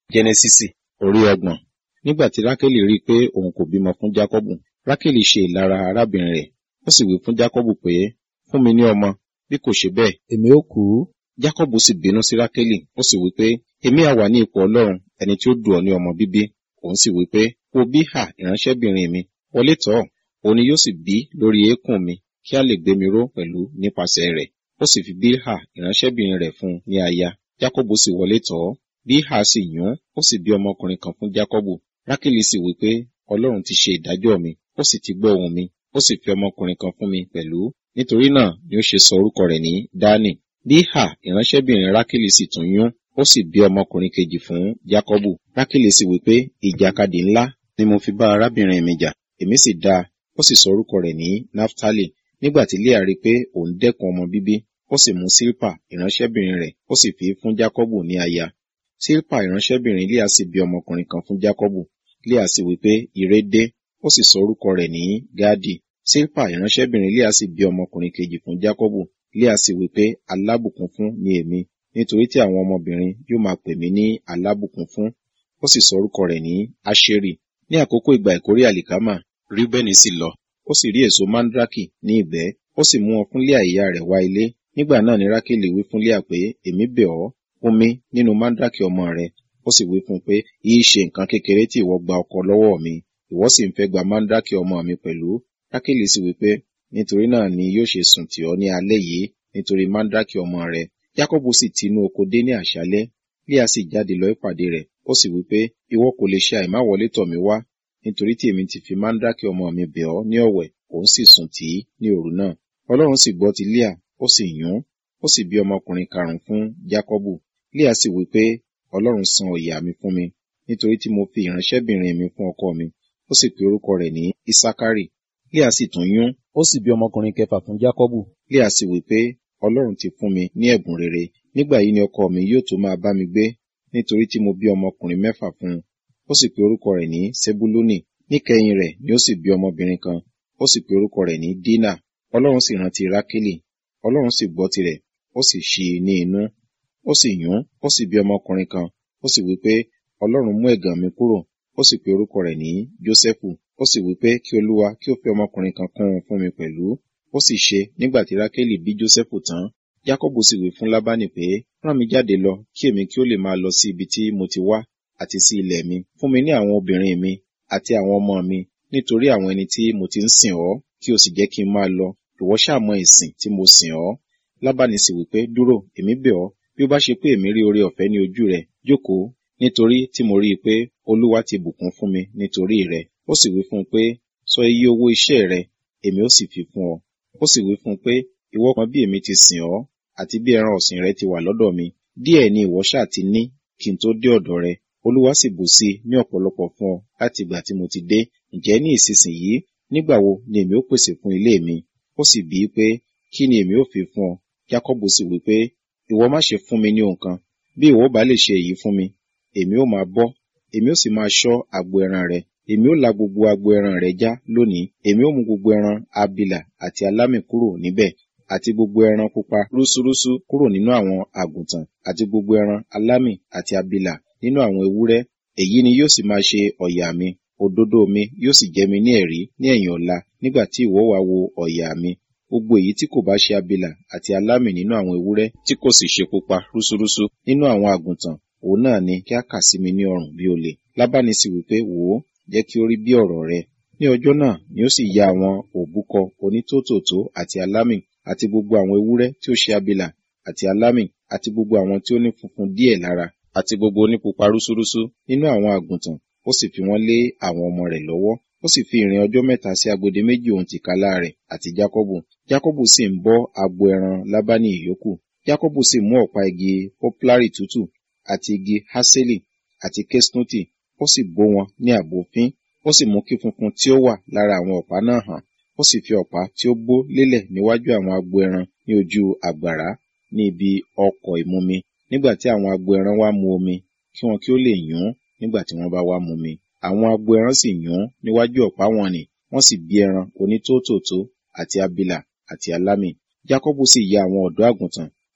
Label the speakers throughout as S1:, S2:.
S1: jẹnẹsísì orí ọgbọ̀n nígbà tí rákélì rí i pé òun kò bímọ fún jákọ́bù rákélì ṣe ìlara arábìnrin rẹ̀ ó sì wí fún jákọ́bù pé fún mi ní ọmọ bí kò ṣe bẹ́ẹ̀ èmi ó kú jákọ́bù sì bínú sí rákélì ó sì wí pé èmi á wà ní ipò ọlọ́run ẹni tí ó dù ọ́ ní ọmọ bíbí òun sì wí pé wo bíhà ìránṣẹ́bìnrin mi wọlé tọ̀ ọ́ òun ni yóò sì bí lórí eékún mi kí a lè gbé mi ró pẹ̀lú nípasẹ̀ rẹ̀ ó sì fi bíhà ìránṣẹ́bìnrin rẹ̀ fún un ní aya jákọ́bù sì wọlé tọ̀ ọ́ bíhà sì yún ó sì bí ọmọkùnrin kan fún jákọ́bù rákélì sì wí pé ọlọ́run ti ṣe ìdájọ́ mi ó sì ti gbọ́ ohùn mi ó sì fi ọmọkùnrin kan fún mi pẹ̀lú nítorí náà ni ó ṣe sọ orúkọ rẹ̀ ní dání bíhà ìránṣẹ́bìnrin rákélì sì tún yún ó sì bí ọmọkùnrin kejì fún jákọ́bù rákélì sì wí pé ìjàkadì ńlá ni mo fi bá arábìnrin mi jà èmi sì dá a ó sì sọ orúkọ rẹ̀ ní naftali nígbà tí leah rí i pé òun dẹ́kun ọmọ bíbí ó sì mú sílpà ìránṣẹ́bìnrin rẹ̀ ó sì fi fún jákọ́bù ní aya sílpà ìránṣẹ́bìnrin leah sì bí ọmọkùnrin kan fún jákọ́bù leah sì wí pé ire dé ó sì sọ orúkọ rẹ̀ ní gádì sílpà ìránṣẹ́bìnrin leah sì bí ọmọkùnrin kejì fún jákọ́bù leah sì wí pé alábùkún fún ni èmi nítorí tí àwọn ọmọbìnrin yóò máa pè mí ní alábùkún fún ó sì sọ orúkọ rẹ̀ ní aṣeri ní àkókò ìgbà ìkórè àlìkámà ríbẹ́nì sì lọ ó sì rí èso mandraki ní ìgbẹ́ ó sì mú wọn fún Léà ìyá rẹ̀ wá ilé nígbà náà ni rákèlì wí fún Léà pé èmi bẹ̀ ọ́ fún mi nínú mandraki ọmọ rẹ ó sì wí fún un pé yìí ṣe nǹkan kékeré tí ìwọ gba ọkọ lọ́wọ́ mi ìwọ sì ń fẹ́ gba mandraki ọmọ mi pẹ̀lú rákèlì sì wí pé nítorí náà ni yóò ṣe sùn tì ọ́ ní alẹ́ yìí nítorí mandraki ọmọ rẹ Jákọ́bù sì tinú oko dé ní àṣálẹ́ Léà sì jáde lọ ìpàdé rẹ̀ ó sì wí pé ìwọ kò lè ṣe àìmáwọlé tọ̀ mí wá nítorí tí èmi ti fi mandraki ọmọ mi bẹ̀ ọ́ ní ọ̀wẹ̀ òun sì sùn tì í ní òru náà ọlọ́run sì gbọ́ ti Léà ó sì yún ó sì bí ọmọkùnrin karùn-ún fún Jákọ́bù Léà sì wí pé ọlọ́run san ọ̀yà mi fún mi nítorí tí mo fi ìránṣẹ́bìnrin mi fún ọkọ mi ó sì pe orúkọ rẹ̀ ní Isakari Léà sì tún yún ó sì bí ọmọkùnrin kẹfà fún Jákọ́bù Léà sì wí pé ọlọ́run ti fún mi ní ẹ̀bùn rere nígbà yìí ni ọkọ mi yóò tó máa bá mi gbé nítorí tí mo bí ọmọkùnrin mẹ́fà fún un ó sì pe orúkọ rẹ̀ ní Sebuluni níkẹyìn rẹ̀ ni ó sì bí ọmọbìnrin kan ó sì pe orúkọ rẹ̀ ní Dina ọlọ́run sì rántí Rákélì ọlọ́run sì gbọ́ tirẹ̀ ó sì ṣí i ní inú ó sì yún ó sì bí ọmọkùnrin kan ó sì wí pé ọlọ́run mú ẹ̀gàn mi kúrò ó sì pe orúkọ rẹ̀ ní Jósẹ́fù ó sì wí pé kí olúwa kí ó fi ọmọkùnrin kan kún un fún mi pẹ̀lú ó sì ṣe nígbà tí Rákélì bí Jósẹ́fù tán Jákọ́bù sì wí fún Lábánì pé rán mi jáde lọ kí èmi kí ó lè máa lọ sí ibi tí mo ti wá àti sí ilẹ̀ mi fún mi ní àwọn obìnrin mi àti àwọn ọmọ mi nítorí àwọn ẹni tí mo ti ń sìn ọ́ kí o sì jẹ́ kí n máa lọ ìwọ ṣàmọ ìsìn tí mo sìn ọ́ Lábánì sì wí pé dúró èmi bẹ̀ ọ́ bí ó bá ṣe pé èmi rí oore ọ̀fẹ́ ní ojú rẹ jókòó nítorí tí mo rí i pé Olúwa ti bùkún fún mi nítorí rẹ ó sì wí fún un pé sọ iye owó iṣẹ́ rẹ èmi ó sì fi fún ọ ó sì wí fún un pé ìwọ kan bí èmi ti sìn ọ́ àti bí ẹran ọ̀sìn rẹ ti wà lọ́dọ̀ mi díẹ̀ ni ìwọ ṣáà ti ní kí n tó dé ọ̀dọ̀ rẹ Olúwa sì bù sí i ní ọ̀pọ̀lọpọ̀ fún ọ láti ìgbà tí mo ti dé ǹjẹ́ ní ìsinsìnyí nígbà wo ni èmi ó pèsè fún ilé mi ó sì bíi pé kí ni èmi ó fi fún ọ Jákọ́bù sì wí pé ìwọ má ṣe fún mi ní ohun kan bí ìwọ bá lè ṣe èyí fún mi èmi ó máa bọ́ èmi ó sì máa ṣọ́ agbo ẹran rẹ èmi ó la gbogbo agbo ẹran rẹ já lónìí èmi ó mú gbogbo ẹran abilà àti alámì kúrò níbẹ̀ àti gbogbo ẹran pupa rúsúrúsú kúrò nínú àwọn àgùntàn àti gbogbo ẹran alámì àti abilà nínú àwọn ewúrẹ́ èyí ni yóò sì máa ṣe ọ̀yà mi òdodo mi yóò sì jẹ́ mi ní ẹ̀rí ní ẹ̀yìn ọ̀la nígbà tí ìwọ wá wo ọ̀yà mi gbogbo èyí tí kò bá ṣe abilà àti alámì nínú àwọn ewúrẹ́ tí kò sì ṣe pupa rúsúrúsú nínú àwọn àgùntàn òun náà ni kí a kà sí mi ní ọrùn bí olè lábáni sì wí pé wò ó jẹ́ kí ó rí bí ọ̀rọ̀ rẹ ní ọjọ́ náà ni ó sì ya àwọn òbúkọ onítòtòtó àti alámì àti gbogbo àwọn ewúrẹ́ tí ó ṣe abilà àti alámì àti gbogbo àwọn tí ó ní funfun díẹ̀ lára àti gbogbo onípupa rúsúrúsú nínú àwọn àgùntàn ó sì fi wọ́n lé àwọn ọmọ rẹ̀ lọ́wọ́ ó sì fi ìrìn ọjọ́ mẹ́ta sí agbede méjì ohun tìkálá rẹ̀ àti Jákọ́bù Jákọ́bù sì ń bọ́ agbo ẹran Lábánì ìyókù Jákọ́bù sì mú ọ̀pá igi poplari tútù àti igi haseli àti kesnuti ó sì bó wọn ní àbòfín ó sì mú kí funfun tí ó wà lára àwọn ọ̀pá náà hàn ó sì fi ọ̀pá tí ó bó lélẹ̀ níwájú àwọn agbo ẹran ní ojú àgbàrá ní ibi ọkọ̀ ìmumi nígbà tí àwọn agbo ẹran wá mu omi kí wọn kí ó lè yún nígbà tí wọ́n bá wá mumi àwọn agbo ẹran sì yún níwájú ọ̀pá wọn nì wọ́n sì bí ẹran onítótòtó àti abilà àti alámì Jákọ́bù sì ya àwọn ọ̀dọ́ àgùntàn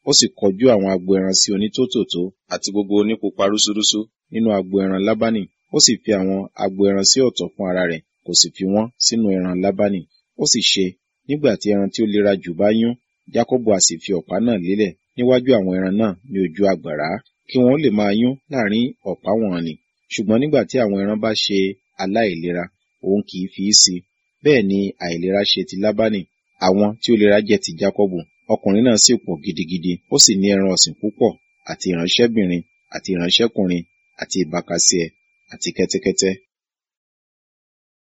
S1: ó sì kọjú àwọn agbo ẹran sí onítòtòtó àti gbogbo onípupa rúsúrúsú nínú agbo ẹran lábánì ó sì fi àwọn agbo ẹran sí ọ̀tọ̀ fún ara rẹ̀ kò sì fi wọ́n sínú ẹran lábánì ó sì ṣe nígbà tí ẹran tí ó lera jù bá yún jákọ́bù a sì fi ọ̀pá náà lélẹ̀ níwájú àwọn ẹran náà ní ojú àgbàrá kí wọn ó lè máa yún láàrin ọ̀pá wọn nì ṣùgbọ́n nígbà tí àwọn ẹran bá ṣe aláìlera òun kì í fi í si bẹ́ẹ̀ ni àìlera ṣe ti lábánì àwọn tí ó lera jẹ́ ti jákọ́bù ọkùnrin náà sì pọ̀ gidigidi ó sì ní ẹran ọ̀sìn púpọ̀ àti ìránṣẹ́bìnrin àti ìránṣẹ́kùnrin àti ìbákasíẹ àti kẹ́tẹ́kẹ́tẹ́